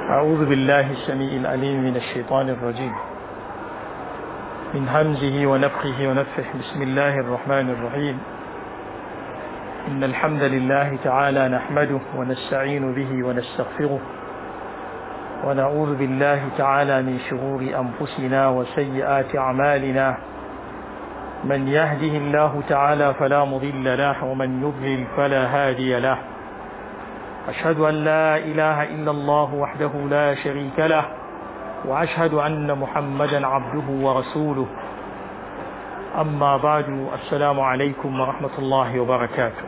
أعوذ بالله السميع العليم من الشيطان الرجيم من همزه ونفخه ونفخه بسم الله الرحمن الرحيم إن الحمد لله تعالى نحمده ونستعين به ونستغفره ونعوذ بالله تعالى من شرور أنفسنا وسيئات أعمالنا من يهده الله تعالى فلا مضل له ومن يضلل فلا هادي له أشهد أن لا إله إلا الله وحده لا شريك له وأشهد أن محمدا عبده ورسوله أما بعد السلام عليكم ورحمة الله وبركاته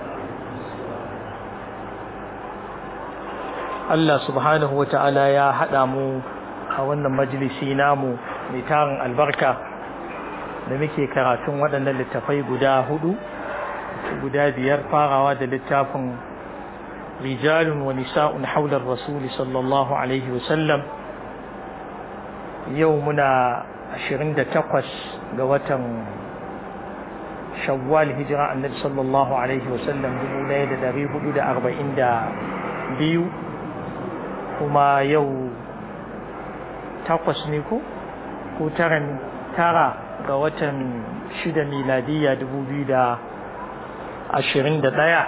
Allah subhanahu wa ta'ala ya haɗa mu a wannan majalisi namu mai tarin albarka da muke karatun waɗannan littafai guda hudu guda biyar farawa da littafin rijalun wa nisa'un haular rasuli sallallahu alaihi wasallam yau muna 28 ga watan shawwal hijira annabi sallallahu alaihi wasallam 1442 kuma yau takwas ne ko ko taran tara ga watan shida miladiyya 2021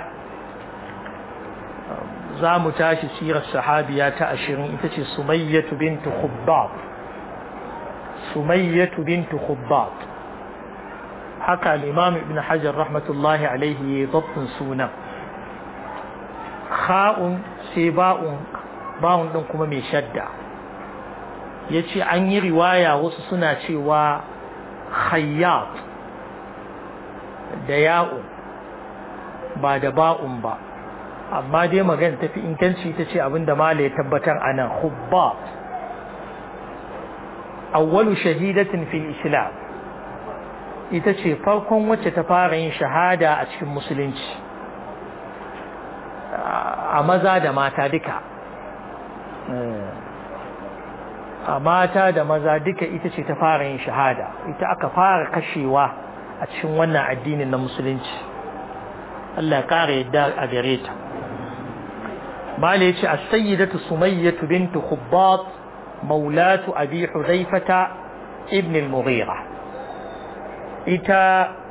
za mu tashi sirar sahabiya ta ashirin ita ce sumayyatu bintu khubbab sumayyatu bintu khubbab haka al-imam ibn hajar rahmatullahi alaihi ya zabbin sunan kha'un sai ba'un ba'un din kuma mai shadda yace an yi riwaya wasu suna cewa khayyat da ya'u ba da ba'un ba amma dai magana tafi inganci ta ce abinda mala ya tabbatar a nan hubba awwalu shahidatin fil islam ita ce farkon wacce ta fara yin shahada a cikin musulunci a maza da mata duka a mata da maza duka ita ce ta fara yin shahada ita aka fara kashewa a cikin wannan addinin na musulunci Allah ya kara yadda a gare ta مالي يتي السيدة سمية بنت خباط مولاة أبي حذيفة ابن المغيرة إتا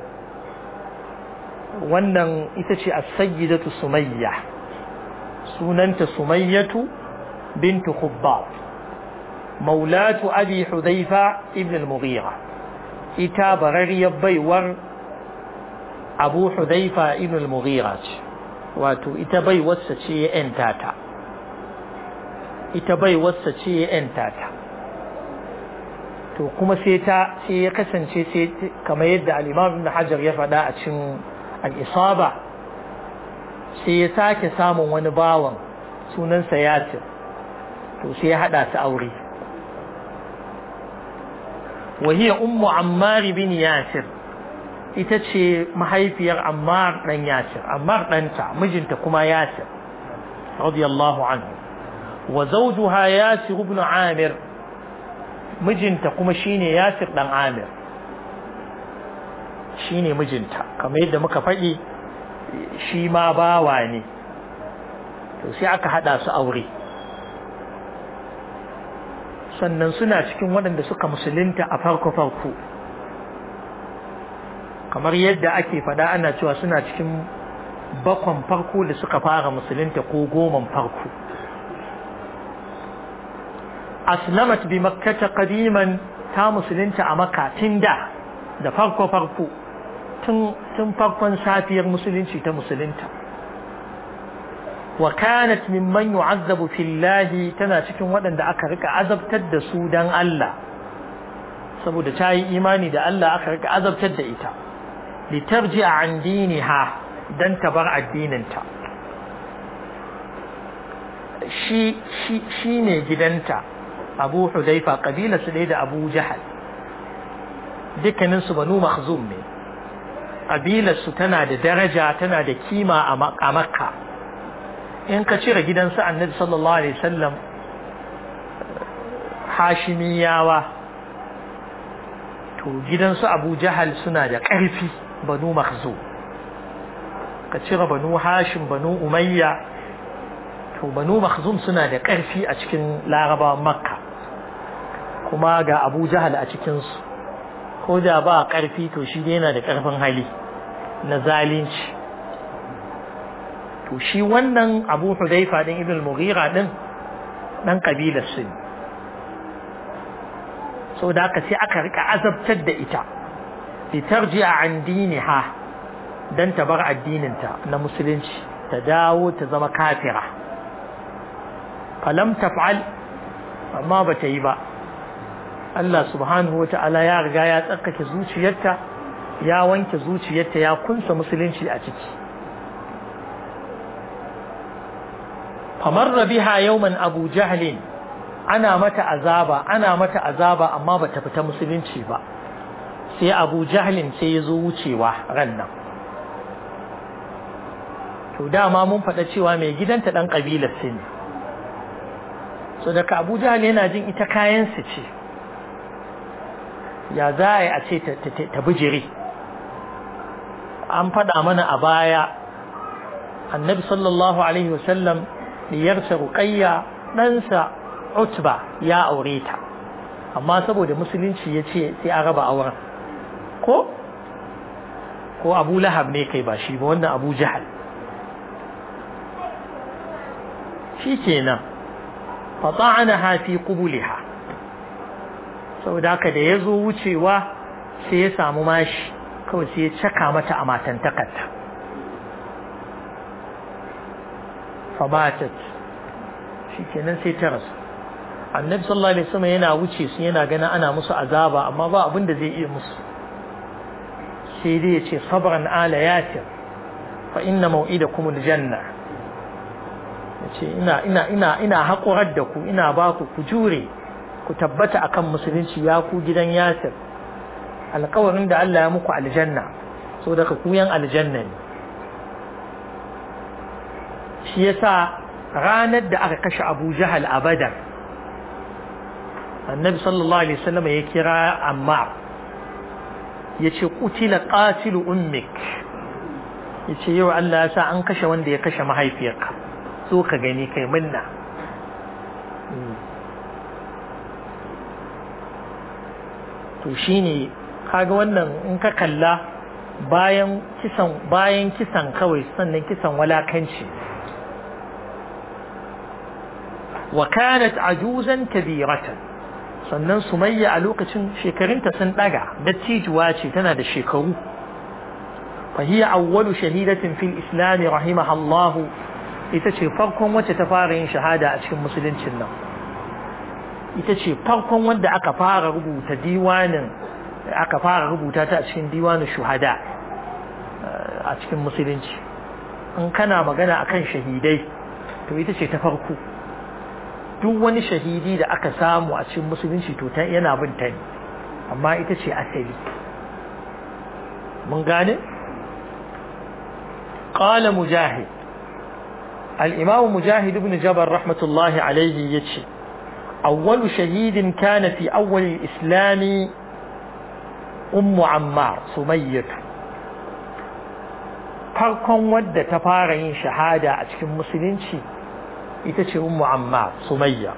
wannan ita ce as-sayyidatu sumayya sunanta sumayyatu bintu khubbab maulatu abi hudhaifa ibn al-mughira ita barariyar baiwar abu hudhaifa ibn al-mughira ce wato ita bai wasa ce ya ‘yanta ta ita bai wasa ce ya ‘yanta ta to kuma sai ta sai ya kasance sai kamar yadda al'imam ibn hajar ya faɗa a cikin al'isaba sai ya sake samun wani bawan sunansa yasir to sai ya haɗa su aure وهي أم عمار بن ياسر ita ce mahaifiyar Ammar ɗan Yasir, Ammar ɗanta mijinta kuma Yasir, radiyallahu anhu. Wa zawjuha Yasir ibn Amir, mijinta kuma shine Yasir ɗan Amir. Shine mijinta, kamar yadda muka faɗi shi ma bawa ne. To sai aka haɗa su aure. Sannan suna cikin waɗanda suka musulunta a farko-farko. kamar yadda ake fada ana cewa suna cikin bakon farko da suka fara musulunta ko goman farko aslamat bi makkata qadiman ta musulunta a makka tun da da farko farko tun farkon safiyar musulunci ta musulunta wa kanat mimman yu'azzabu fillahi tana cikin waɗanda aka rika azabtar da su dan Allah saboda ta yi imani da Allah aka rika azabtar da ita litarji an diniha dan ta bar addininta shi shi shi ne gidanta Abu Hudaifa kabila su da Abu Jahal dukkanin su Banu Makhzum ne kabilar su tana da daraja tana da kima a Makka in ka cire gidansu Annabi sallallahu alaihi wasallam Hashimiyawa to gidansu Abu Jahal suna da ƙarfi banu makhzu ka cire banu hashim banu umayya to banu makhzum suna da ƙarfi a cikin larabawan makka kuma ga abu jahal a cikinsu ko da ba ƙarfi to shi yana da ƙarfin hali na zalunci to shi wannan abu hudaifa din ibn mughira din dan kabilar su ne so da aka sai aka rika azabtar da ita litarji'a an diniha dan ta bar addininta na musulunci ta dawo ta zama kafira falam taf'al amma bata yi ba Allah subhanahu wata'ala ya riga ya tsarkake zuciyarta ya wanke zuciyarta ya kunsa musulunci a ciki famarra biha yawman abu jahlin ana mata azaba ana mata azaba amma bata fita musulunci ba sai abu jahlin sai ya zo wucewa ran nan to dama mun faɗa cewa mai gidanta ɗan ƙabilar su ne so daga abu jahl yana jin ita kayansu ce ya za a yi a ce ta bijire an faɗa mana a baya annabi sallallahu alaihi wasallam diyarsa ruqayya ɗansa utba ya aure ta amma saboda musulunci ya ce sai a raba auren ko ko abu lahab ne kai ba shi ba wannan abu jahal shi kenan fata'anaha fi qubuliha saboda haka da yazo wucewa sai ya samu mashi kawai sai ya caka mata a matantakarta fabatat shikenan sai ta rasu annabi sallallahu alaihi wasallam yana wuce su yana ganin ana musu azaba amma ba abin da zai iya musu sai dai ya ce sabran ala yasir fa inna maw'idakum aljanna yace ina ina ina ina hakurar da ku ina ba ku ku jure ku tabbata akan musulunci ya ku gidan yasir alƙawarin da Allah ya muku aljanna so daga ku yan aljanna ne shi yasa ranar da aka kashe Abu Jahal a Badar annabi sallallahu alaihi wasallam ya kira Ammar yace qutila qatilu ummik yace yau Allah ya sa an kashe wanda ya kashe mahaifiyarka so ka gani kai minna to shine kaga wannan in ka kalla bayan kisan bayan kisan kawai sannan kisan walakanci wa kanat ajuzan kabiratan sannan sumayya a lokacin shekarunta sun daga dattijuwa ce tana da shekaru fa hiya awwalu shahidatin fil islam rahimaha Allah ita ce farkon wacce ta fara yin shahada a cikin musuluncin nan ita ce farkon wanda aka fara rubuta diwanin aka fara rubuta ta a cikin diwanin shuhada a cikin musulunci in kana magana akan shahidai to ita ce ta farko duk wani shahidi da aka samu a cikin musulunci to ta yana bin ta ne amma ita ce asali mun gane qala mujahid al-imam mujahid ibn jabal rahmatullahi alayhi yace awwalu shahidin kana fi awwal al-islam ummu ammar sumayyah farkon wadda ta fara yin shahada a cikin musulunci ita ce ummu ammar sumayya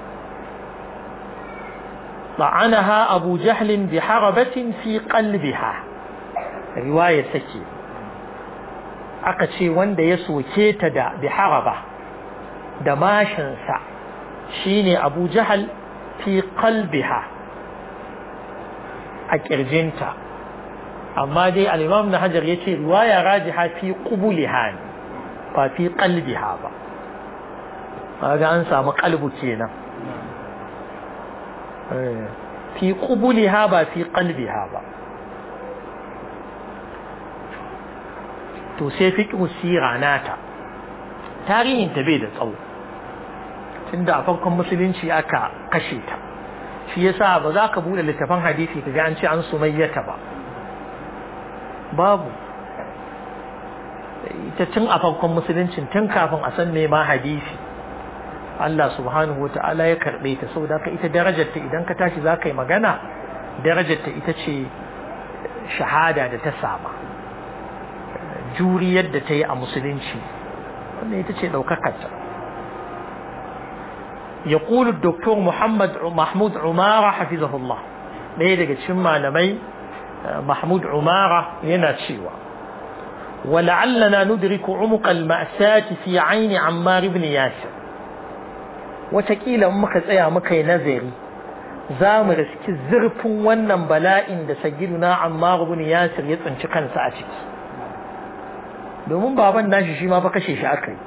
طعنها أبو جهل بحربة في قلبها رواية سكي أقشي وند يسو كيتدا بحربة دماشنسا شيني أبو جهل في قلبها أكرجنتا أما دي الإمام نحجر يتي رواية راجحة في قبولها ففي قلبها با kaga an samu kalbu kenan fi qubuliha ba fi qalbiha ba to sai fiqhu sira nata tarihin ta bai da tsawo tunda a farkon musulunci aka kashe ta shi yasa ba za ka bude littafin hadisi kaga an ce an sumayyata ba babu ita tun a farkon musuluncin tun kafin a san me ma hadisi Allah subhanahu wa ta'ala ya karɓe ta saboda ka ita darajarta idan ka tashi za ka yi magana darajarta ita ce shahada da ta sama juriyar da ta yi a musulunci wannan ita ce ɗaukakarta يقول الدكتور محمد محمود عمارة حفظه الله ɗaya daga cikin malamai Mahmud Umara yana cewa ولعلنا ندرك عمق المأساة في عين عمار بن ياسر وتكيلا muka tsaya muka yi nazari za mu riski zurfin wannan bala'in da sagiduna Ammar ibn Yasir ya tsinci kansa a ciki domin baban nashi shi ma fa kashe shi akai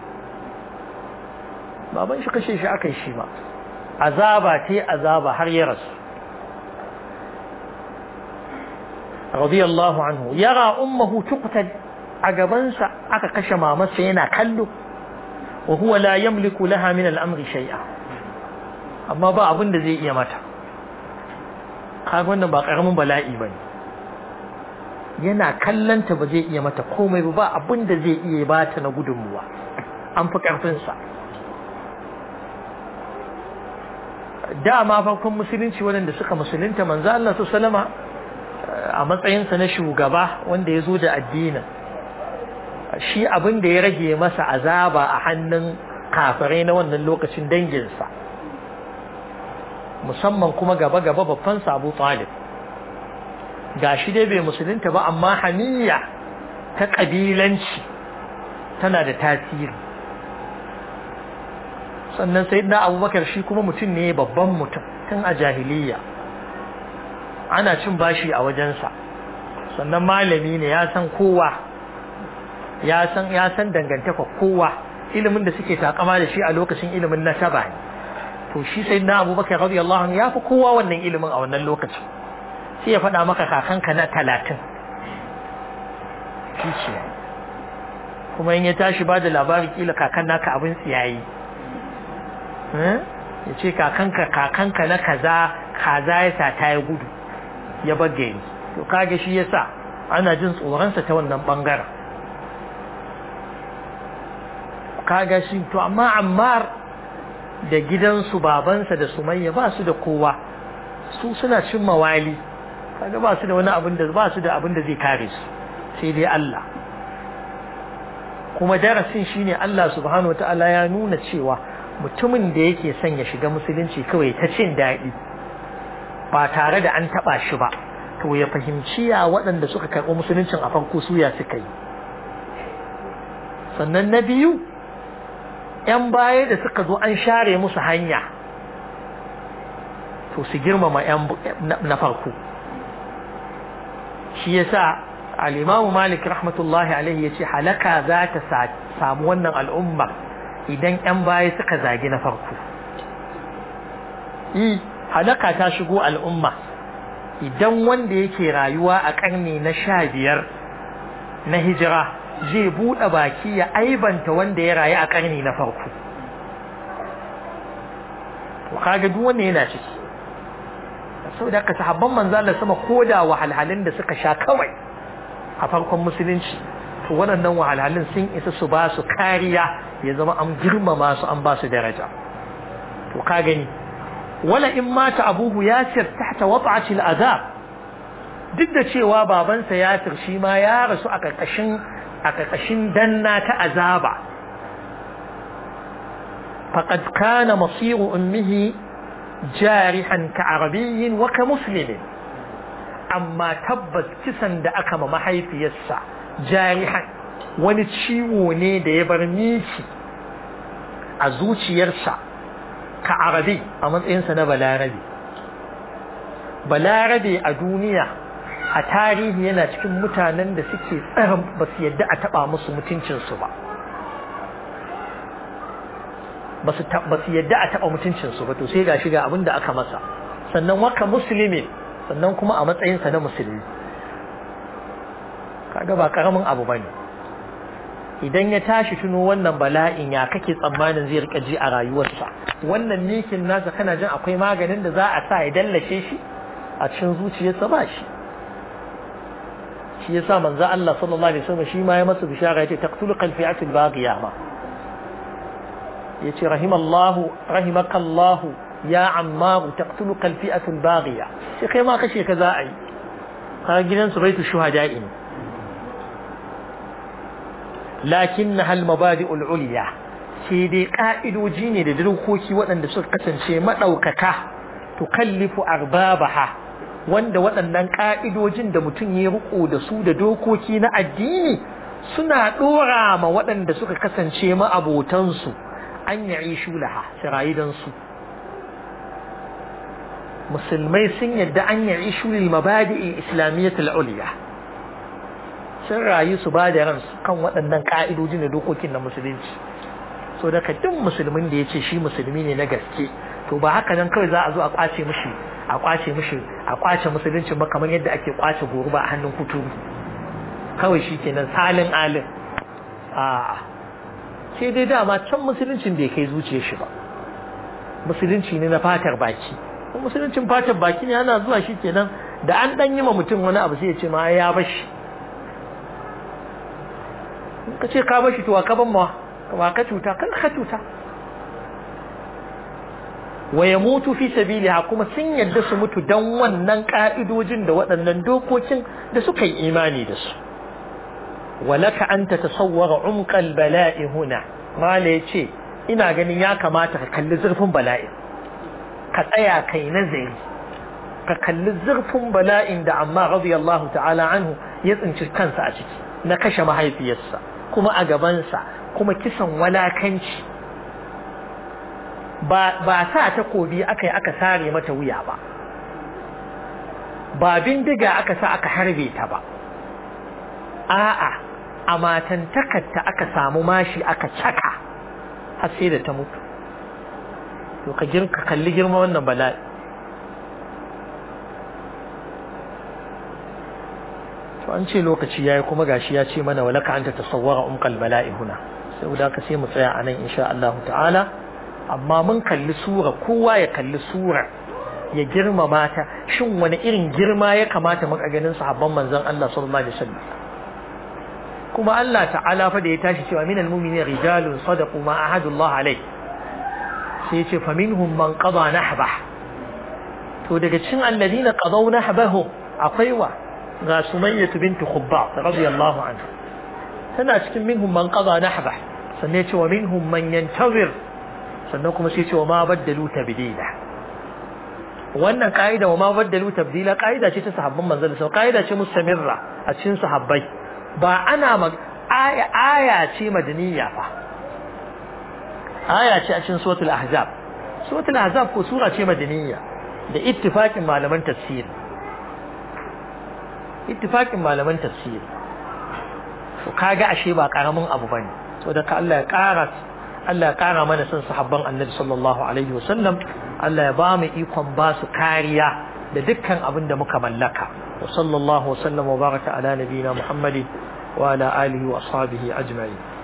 baban shi kashe shi akai shi ma azaba ce azaba har ya rasu radiyallahu anhu yara ummuhu tuqtal a gabansa aka kashe mamarsa yana kallo wa huwa la yamliku laha min al-amri shay'a amma ba abin da zai iya mata kaga wannan ba karamin bala'i bane yana kallanta ba zai iya mata komai ba ba abin da zai iya bata na gudunmuwa an fi karfin sa dama farkon musulunci waɗanda suka musulunta manzo Allah sallama a matsayinsa na shugaba wanda ya zo da addinin shi abin da ya rage masa azaba a hannun kafirai na wannan lokacin danginsa musamman kuma gaba-gaba babban Abu Talib ga shi dai bai musulunta ba amma hamiya ta ƙabilanci tana da tasiri sannan sai na abubakar shi kuma mutum ne babban mutum tun a jahiliya ana cin bashi a wajensa sannan malami ne ya san kowa ya san ya san dangantaka kowa ilimin da suke takama da shi a lokacin ilimin nasaba ne to shi sai na abubakar radiyallahu anhu ya fi kowa wannan ilimin a wannan lokacin sai ya faɗa maka kakanka na talatin shi ce kuma in ya tashi ba da labari kila kakan naka abin tsiyayi ya ce kakanka kakanka na kaza kaza ya sa ta ya gudu ya bagge ni to kage shi yasa ana jin tsoronsa ta wannan bangaren kaga shi to amma ammar da gidansu babansa da sumayya ba su da kowa su suna cin mawali kaga ba su da wani abin da ba su da abin da zai kare su sai dai Allah kuma darasin shine Allah subhanahu wataala ya nuna cewa mutumin da yake son ya shiga musulunci kawai ta cin daɗi ba tare da an taɓa shi ba to ya fahimci ya waɗanda suka karɓi musuluncin a farko suya suka yi sannan na biyu ‘yan baya da suka zo an share musu hanya to su girmama ‘yan na farko shi ya sa al'imamu malik rahmatullahi alaihi ya ce halaka za ta samu wannan al'umma idan ‘yan baya suka zagi na farko yi halaka ta shigo al'umma idan wanda yake rayuwa a ƙarni na sha biyar na hijira zai buɗe baki ya aibanta wanda ya rayu a ƙarni na farko to kaga duk wanda yana ciki saboda ka sahabban manzo Allah sama koda wahalhalun da suka sha kawai a farkon musulunci to waɗannan wahalhalun sun isa su ba su kariya ya zama an girmama su an ba su daraja to ka gani wala in mata abuhu yasir tahta wat'ati al'azab duk da cewa babansa yasir shi ma ya rasu a ƙarƙashin a ƙarƙashin danna ta azaba faqad kana masiru ummihi jarihan ka arabiyyin wa ka muslimin amma tabbas kisan da aka ma mahaifiyarsa jarihan wani ciwo ne da ya bar miki a zuciyarsa ka arabi a matsayinsa na balarabe balarabe a duniya a tarihi yana cikin mutanen da suke tsarin ba su yadda a taba musu mutuncinsu ba ba su yadda a taba mutuncinsu ba to sai ga shiga abin da aka masa sannan waka musulmi sannan kuma a matsayinsa na musulmi kaga ba karamin abu bane idan ya tashi tuno wannan bala'in ya kake tsammanin zai rika ji a rayuwarsa wannan mikin nasa kana jin akwai maganin da za a sa ya dallashe shi a cikin zuciyarsa ba shi shi yasa manzo Allah sallallahu alaihi wasallam shi ma ya masa bishara yace taqtulu qalfi'atu al-baghiya ma yace rahimallahu rahimakallahu ya ammar taqtulu qalfi'atu al-baghiya sai kai ma kashe ka za a yi ka gidan su baitu shuhada'i lakinnaha al-mabadi'u al-ulya sai dai ka'idoji ne da dokoki waɗanda suka kasance maɗaukaka tukallifu arbabaha wanda waɗannan ƙa'idojin da mutum ya riko da su da dokoki na addini suna ɗora ma waɗanda suka kasance ma'abotansu an yi shulaha su musulmai sun yadda an yi shulil mabadi'in islamiyyatul uliya sun rayu su ba da ransu kan waɗannan ƙa'idojin da dokokin na musulunci so daga duk musulmin da ya ce shi musulmi ne na gaske to ba haka nan kawai za a zo a kwace mishi a kwace mishi a kwace musulunci ba kamar yadda ake kwace goro ba a hannun kuturu kawai shi kenan salin alin a ke dai dama can musuluncin bai kai zuciyar shi ba musulunci ne na fatar baki musuluncin fatar baki ne ana zuwa shi kenan da an dan yi ma mutum wani abu sai ya ce ma ya bashi ka ce ka bashi to ka ban ma ba ka cuta kan ka cuta wa ya mutu fi sabiliha kuma sun yadda su mutu dan wannan ka'idojin da waɗannan dokokin da suka yi imani da su walaka an ta tasawwara umqal bala'i huna mala yace ina ganin ya kamata ka kalli zurfin bala'i ka tsaya kai nazari ka kalli zurfin bala'in da amma radiyallahu ta'ala anhu ya tsinci kansa a ciki na kashe mahaifiyarsa kuma a gabansa kuma kisan walakanci ba ba sa takobi aka yi aka sare mata wuya ba ba bindiga aka sa aka harbe ta ba a'a a matantakarta aka samu mashi aka caka har sai da ta mutu to ka girka kalli girma wannan bala'i to an ce lokaci yayi kuma gashi ya ce mana walaka anta tasawwara umqal bala'i huna sai da ka sai mu tsaya anan insha Allah ta'ala amma mun kalli sura kowa ya kalli sura ya girmama ta shin wani irin girma ya kamata muka ganin sahabban manzon Allah sallallahu alaihi wasallam kuma Allah ta'ala fa da ya tashi cewa minal mu'minina rijalun sadaqu ma ahadullah alaihi sai ya ce fa minhum man qada nahbah to daga cikin alladina qadaw nahbahu akwai wa ga sumayyah bint khubbab radiyallahu anha tana cikin minhum man qada nahbah sannan ya ce wa minhum man yantazir sannan kuma sai ce wa ma baddalu tabdila wannan kaida wa ma baddalu tabdila kaida ce ta sahabban manzon sallallahu kaida ce mustamirra a cikin sahabbai ba ana mag aya aya ce madaniya fa aya ce a cikin suratul ahzab suratul ahzab ko sura ce madaniya da ittifaqin malaman tafsir ittifaqin malaman tafsir to kaga ashe ba karamin abu bane saboda ka Allah ya kara Allah ya kara mana son sahabban Annabi sallallahu alaihi wasallam Allah ya ba mu ikon ba su kariya da dukkan abin da muka mallaka wa sallallahu wasallam wa baraka ala nabiyina Muhammadin wa ala alihi wa ashabihi ajma'in